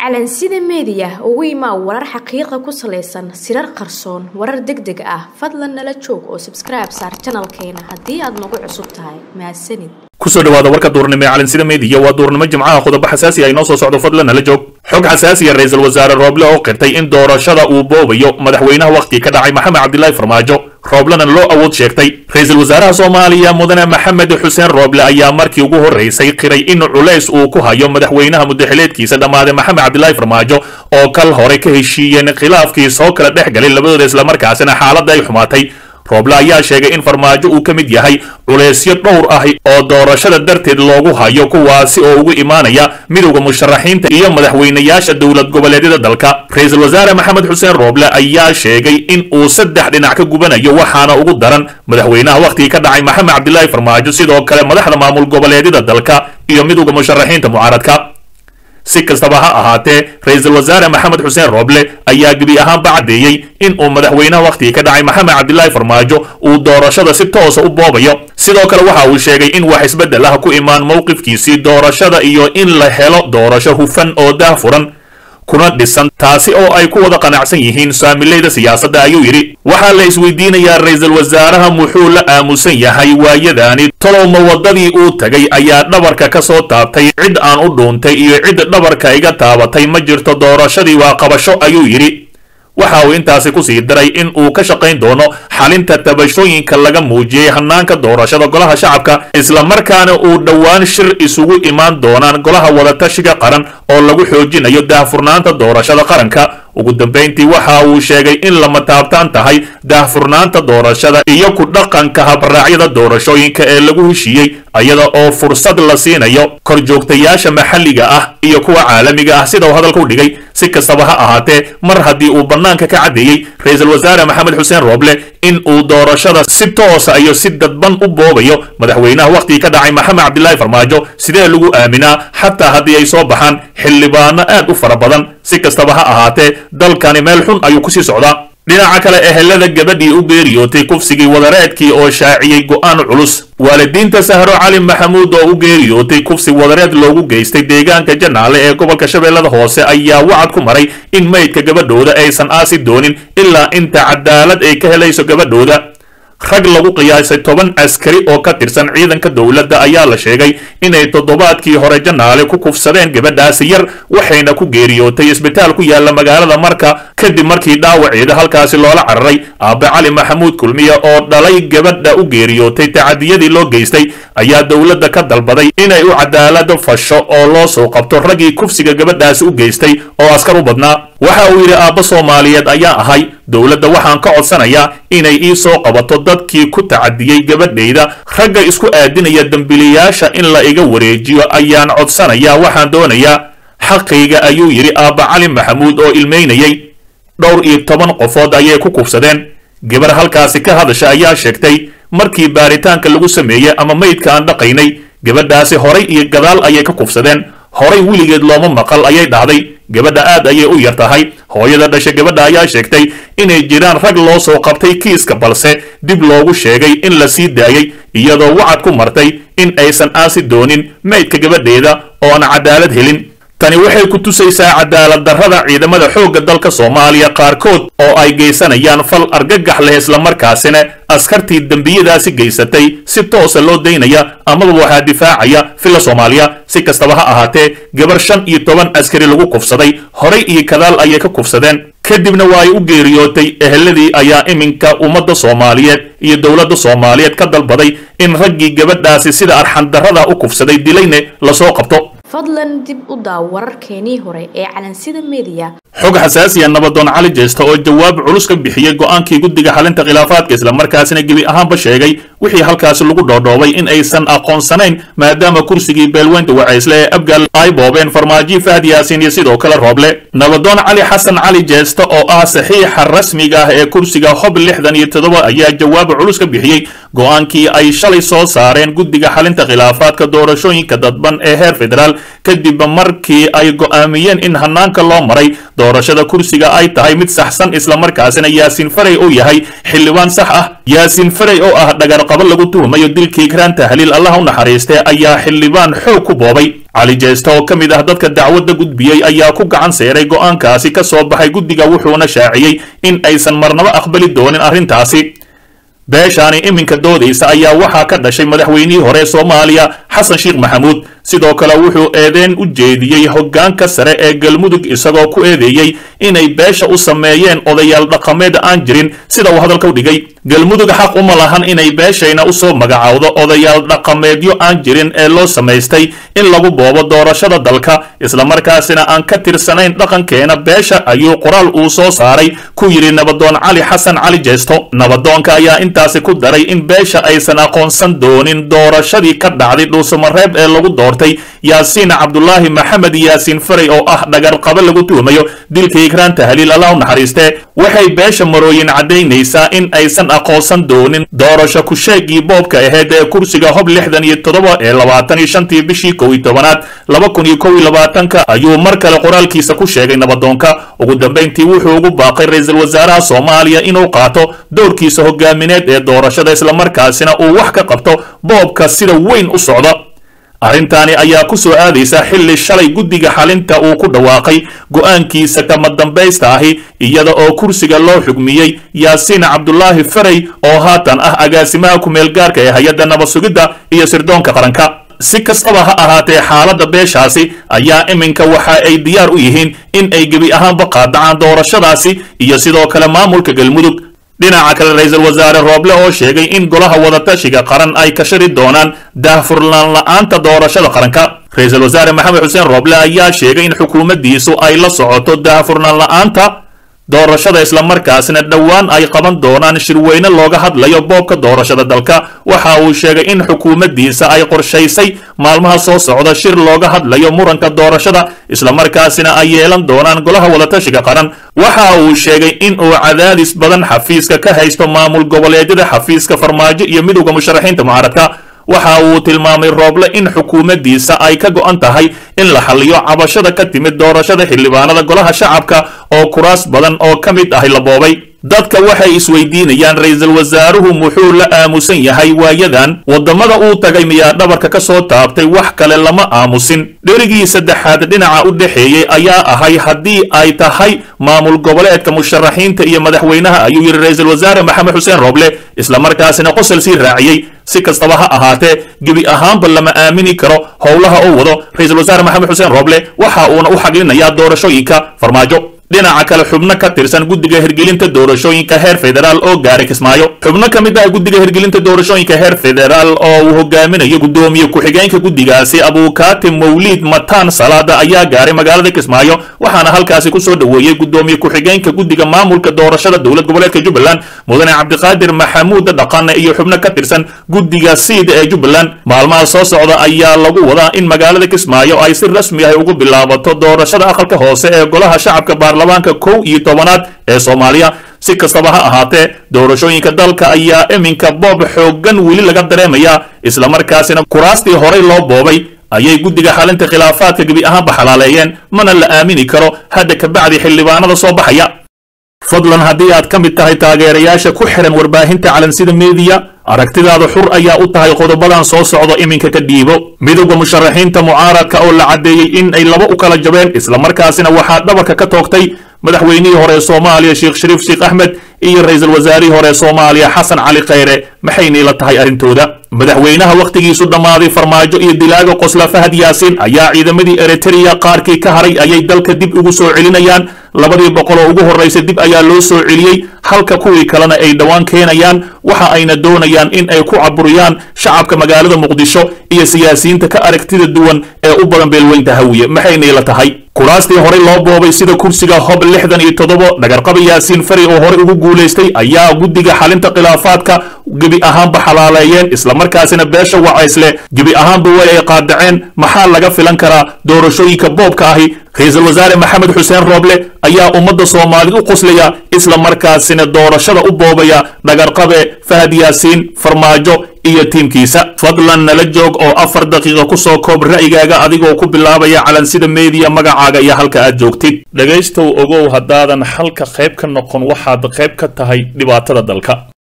calansida meediya ugu imaa warar xaqiiqa ku salaysan sirar qarsoon warar deg deg ah fadlan nala joog oo sabskribe saar janalkeena haddii aad nagu cusub tahay mahadsanid kusoo dhawaada warka duurnimo ee calansida meediya waa duurnimo jimcaha qodobo xasaasi ah inoo soo socdo fadlan nala joog xog xasaasiya ra-iisul wasaare rooble oo qirtay in doorashada uu boobayo madaxweynaha wakhtigii ka dhacay maxamed cabdilaahi farmaajo rooblena loo awood sheegtay ra-iisul wasaaraha soomaaliya mudane maxamed xuseen rooble ayaa markii ugu horraysay qiray in culays uu ku hayo madaxweynaha muddaxileedkiisa dhammaaday maxamed cabdilaahi farmaajo oo kal hore ka heshiiyeen khilaafkii soo kala dhex galay labadooda islamarkaasina xaaladda ay xumaatay rooble ayaa sheegay in farmaajo uu ka mid yahay culaysyo dhowr ah oo doorashada darteed loogu hayo kuwaasi oo ugu imaanaya midowda musharaxiinta iyo madaxweynayaasha dowlad goboleedyada dalka ra-iisul wasaare maxamed xuseen rooble ayaa sheegay in uu saddex dhinac ka gubanayo waxaana ugu daran madaxweynaha wakhtigii ka dhacay maxamed cabdilaahi farmaajo sidoo kale madaxda maamul goboleedyada dalka iyo midowda musharaxiinta mucaaradka si kastaba ha ahaatee ra-iisul wasaare maxamed xuseen rooble ayaa gebi ahaanba caddeeyey in uu madaxweynaha wakhtigii ka dhacay maxamed cabdilaahi farmaajo uu doorashada si toosa u boobayo sidoo kale waxa uu sheegay in wax isbeddel ah ku imaan mowqifkiisii doorashada iyo in la helo doorasho hufan oo daahfuran kuna dhisan taasi oo ay ku wada qanacsan yihiin saamilayda siyaasadda ayuu yidhi waxaa la isweydiinayaa ra-iisul wasaaraha muxuu la aamusan yahay waayadaani tolowma waddadii uu tagay ayaa dhabarka ka soo taabtay cid aan u dhuuntay iyo cid dhabarka iga taabatay ma jirto doorashadii waa qabasho ayuu yidhi waxa uu intaasi ku sii daray in uu ka shaqayn doono xalinta tabashooyinka laga muujiyey hannaanka doorashada golaha shacabka islamarkaana uu dhowaan shir isugu imaan doonaan golaha wadatashiga qaran oo lagu xoojinayo daahfurnaanta doorashada qaranka ugu dambayntii waxa uu sheegay in lama taabtaan tahay daahfurnaanta doorashada iyo ku dhaqanka habraacyada doorashooyinka ee lagu heshiiyey iyada oo fursad la siinayo korjoogtayaasha maxalliga ah iyo kuwa caalamiga ah sida uu hadalka u dhigay si kastaba ha ahaatee mar haddii uu bannaanka ka caddeeyey ra-iisul wasaare maxamed xuseen rooble in uu doorashada si toosa iyo si dadban u boobayo madaxweynaha wakhtigii ka dhacay maxamed cabdilaahi farmaajo sidee lagu aaminaa xataa haddii ay soo baxaan xildhibaano aad u fara badan si kastaba ha ahaatee dalkani meel xun ayuu kusii socdaa dhinaca kale ehelada gabadhii u geeriyootay kufsigii wadareedkii oo shaaciyey go'aan culus waalidiinta sahro cali maxamuud oo u geeriyootay kufsi wadareed loogu geystay deegaanka janaale ee gobolka shabeellada hoose ayaa wacad ku maray in maydka gabadhooda aysan aasi doonin ilaa inta cadaalad ay ka helayso gabadhooda rag lagu qiyaasay toban askari oo ka tirsan ciidanka dowladda ayaa la sheegay inay toddobaadkii hore janaale ku kufsadeen gabadhaasi yar waxayna ku geeriyootay isbitaal ku yaalla magaalada marka kadib markii dhaawaceeda halkaasi loola cararay aabbe cali maxamuud kulmiye oo dhalay gabadha u geeriyootay tacadiyadii loo geystay ayaa dowladda ka dalbaday inay u cadaalado fasho oo loo soo qabto raggii kufsiga gabadhaasi u geystay oo askar u badnaa waxa uu yidhi aabba soomaaliyeed ayaa ahay dowladda waxaan ka codsanayaa inay ii soo qabato dadkii ku tacadiyey gabadhayda ragga isku aadinaya dembiliyaasha in la iga wareejiyo ayaan codsanayaa waxaan doonayaa xaqayga ayuu yidhi aabba cali maxamuud oo ilmaynayay dhowr iyo toban qofood ayay ku kufsadeen gabar halkaasi ka hadasha ayaa sheegtay markii baaritaanka lagu sameeyey ama maydka aan dhaqaynay gabadhaasi horay iyo gadaal ayay ka kufsadeen horay weligeed looma maqal ayay dhahday gabadha aad ayay u yar tahay hooyada dhasha gabadha ayaa sheegtay inay jiraan rag loo soo qabtay kiiska balse dib loogu sheegay in la sii daayey iyadoo wacad ku martay in aysan aasi doonin maydka gabadheeda oo aan cadaalad helin tani waxay ku tusaysaa cadaalad darrada ciidamada xoogga dalka soomaaliya qaarkood oo ay geysanayaan fal argagax leh islamarkaasina askartii dembiyadaasi geysatay si toosa loo daynaya amaba waxaa difaacaya filla soomaaliya si kastaba ha ahaatee gabar shan iyo toban askari lagu kufsaday horay iyo kadaal ayay ka kufsadeen kadibna waa ay u geeriyootay eheladii ayaa iminka ummadda soomaaliyeed iyo dowladda soomaaliyeed ka dalbaday in raggii gabadhaasi sida arxandarrada u kufsaday dilayne lasoo qabto fadlan dib u daaw wararkeenii hore ee calansida meediya xog xasaasiya nabadoon cali jeesta oo jawaab culus ka bixiyey go'aankii guddiga xalinta khilaafaadka islamarkaasina gebi ahaanba sheegay wixii halkaasi lagu dhoodhoobay in aysan aqoonsanayn maadaama kursigii beelweynta wacaysle ee abgaal ay boobeen farmaajo fahad yaasiin iyo sidoo kale rooble nabadoon cali xasan cali jeesta oo ah saxiixa rasmiga ah ee kursiga hob lixdan iyo toddoba ayaa jawaab culus ka bixiyey go'aankii ay shalay soo saareen guddiga xalinta khilaafaadka doorashooyinka dadban ee heer federaal kadib markii ay go'aamiyeen in hanaanka loo maray doorashada kursiga ay tahay mid saxsan islamarkaasina yaasiin farey uu yahay xildhibaan sax ah yaasiin farey oo ah dhagarqabo lagu tuhumayo dilkii ikraan tahliil allah u naxariistee ayaa xildhibaan xoog ku boobay cali jeesta oo ka mid ah dadka dacwadda gudbiyey ayaa ku gacan seeray go'aankaasi ka soo baxay guddiga wuxuuna shaaciyey in aysan marnaba aqbali doonin arrintaasi beeshaani iminka doodaysa ayaa waxaa ka dhashay madaxweynihii hore soomaaliya xasan sheekh maxamuud sidoo kale wuxuu eedeyn u jeediyey hoggaanka sare ee galmudug isagoo ku eedeeyey inay beesha u sameeyeen odayaal dhaqameed aan jirin sida uu hadalka u dhigay galmudug xaq uma lahan inay beeshayna usoo magacowdo odayaal dhaqameedyo aan jirin ee loo samaystay in lagu boobo doorashada dalka islamarkaasina aan ka tirsanayn dhaqankeena beesha ayuu qoraal uu soo saaray ku yidhi nabadoon cali xasan cali jeesto nabadoonka ayaa intaasi ku daray in beesha aysan aqoonsan doonin doorashadii ka dhacday dhuusamareeb ee lagu doortay yaasiin cabdulaahi maxamed yaasiin farey oo ah dhagarqabo lagu tuhumayo dilka ikraan tahliil allah u naxariistee waxay beesha marooyin caddaynaysaa in aysan aqoonsan doonin doorasho ku-sheegii boobka aheyd ee kursiga hob lixdan iyo toddoba ee labaatan iyo shantii bishii kow iyo tobanaad laba kun iyo kow iyo labaatanka ayuu mar kale qoraalkiisa ku sheegay nabadoonka ugu dambayntii wuxuu ugu baaqay ra-iisul wasaaraha soomaaliya inuu qaato dowrkiisa hogaamineed ee doorashada islamarkaasina uu wax ka qabto boobka sida weyn u socda arrintaani ayaa ku soo aadaysa xilli shalay guddiga xalinta uu ku dhawaaqay go'aankiisa kama dambaysta ahi iyada oo kursiga loo xugmiyey yaasiin cabdulaahi farey oo haatan ah agaasimaha ku-meelgaarka ee hay-adda nabad sugidda iyo sirdoonka qaranka si kastaba ha ahaatee xaaladda beeshaasi ayaa iminka waxa ay diyaar u yihiin in ay gebi ahaanba qaadacaan doorashadaasi iyo sidoo kale maamulka galmudug dhinaca kale ra-iisul wasaare rooble oo sheegay in golaha wadatashiga qaran ay ka shari doonaan daahfurnaan la-aanta doorashada qaranka ra-iisul wasaare maxamed xuseen rooble ayaa sheegay in xukuumaddiisu ay la socoto daahfurnaan la-aanta doorashada islamarkaasina dhowaan ay qaban doonaan shirweyne looga hadlayo boobka doorashada dalka waxa uu sheegay in xukuumaddiisa ay qorshaysay maalmaha soo socda shir looga hadlayo muranka doorashada islamarkaasina ay yeelan doonaan golaha wadatashiga qaran waxa uu sheegay in uu cadaadis badan xafiiska ka haysto maamul goboleedyada xafiiska farmaajo iyo midowda musharaxiinta mucaaradka waxa uu tilmaamay rooble in xukuumaddiisa ay ka go'an tahay in la xalliyo cabashada ka timid doorashada xildhibaanada golaha shacabka oo kuraas badan oo ka mid ahi la boobay dadka waxay isweydiinayaan ra-iisul wasaaruhu muxuu la aamusan yahay waayadan waddamada uu tagay miyaa dhabarka ka soo taabtay wax kale lama aamusin dherigii saddexaad dhinaca u dhexeeyey ayaa ahay haddii ay tahay maamul goboleedka musharaxiinta iyo madaxweynaha ayuu yidhi ra-iisul wasaare maxamed xuseen rooble islamarkaasina qosol sii raaciyey si kastaba ha ahaatee gebi ahaanba lama aamini karo howlaha uu wado ra-iisul wasaare maxamed xuseen rooble waxa uuna u xaglinayaa doorashooyinka farmaajo dhinaca kale xubno ka tirsan guddiga hirgelinta doorashooyinka heer federaal oo gaaray kismaayo xubno ka mid ah guddiga hirgelinta doorashooyinka heer federaal oo uu hogaaminayo guddoomiye ku-xigeenka guddigaasi abuukaati mawliid mataan salaada ayaa gaaray magaalada kismaayo waxaana halkaasi ku soo dhoweeyey guddoomiye ku-xigeenka guddiga maamulka doorashada dowlad goboleedka jubbaland mudane cabdiqaadir maxamuud dhaqane iyo xubno ka tirsan guddiga siida ee jubbaland maalmaha soo socda ayaa lagu wadaa in magaalada kismaayo ay si rasmi ah ugu bilaabato doorashada aqalka hoose ee golaha shacabka baarlamaanka kow iyo tobanaad ee soomaaliya si kastaba ha ahaatee doorashooyinka dalka ayaa iminka boob xooggan weli laga dareemayaa islamarkaasina kuraastii horey loo boobay ayay guddiga xalinta khilaafaadka gebi ahaanba xalaaleeyeen mana la aamini karo hadda kabacdi xildhibaanada soo baxaya fadlan haddii aad ka mid tahay taageerayaasha ku xihan warbaahinta calansida meediya aragtidaada xur ayaa u tahay qodobadan soo socdo iminka ka dhiibo midowda musharaxiinta mucaaradka oo la caddeeyey in ay laba u kala jabeen islamarkaasina waxaa dhabarka ka toogtay madaxweynihii hore soomaaliya sheekh shariif sheekh axmed iyo ra-iisul wasaarihii hore soomaaliya xasan cali khayre maxaynay la tahay arrintooda madaxweynaha wakhtigiisu dhammaaday farmaajo iyo dilaaga qosla fahad yaasiin ayaa ciidamadii eritreya qaarkii ka haray ayay dalka dib ugu soo celinayaan labadii boqol oo ugu horraysa dib ayaa loo soo celiyey halka kuwii kalena ay dhowaan keenayaan waxa ayna doonayaan in ay ku caburiyaan shacabka magaalada muqdisho iyo siyaasiyiinta ka aragtida duwan ee u badan beelweynta hawiye maxaynay la tahay kuraastii horey loo boobay sida kursiga hob lixdan iyo toddobo dhagarqaba yaasiin fari oo horey ugu guulaystay ayaa guddiga xalinta khilaafaadka gebi ahaanba xalaaleeyeen islamarkaasina beesha wacaysle gebi ahaanba way ay qaadaceen maxaa laga filan karaa doorashooyinka boobka ahi ra-iisul wasaare maxamed xuseen rooble ayaa ummadda soomaalida u qoslaya isla markaasina doorashada u boobaya dhagarqabe fahad yaasiin farmaajo iyo tiimkiisa fadlan nala joog oo afar daqiiqa kusoo koob ra'yigaaga adigoo ku bilaabaya calansida meediya magacaaga iyo halka aad joogtid dhegaystow ogow haddaadan xalka qayb ka noqon waxaad qayb ka tahay dhibaatada dalka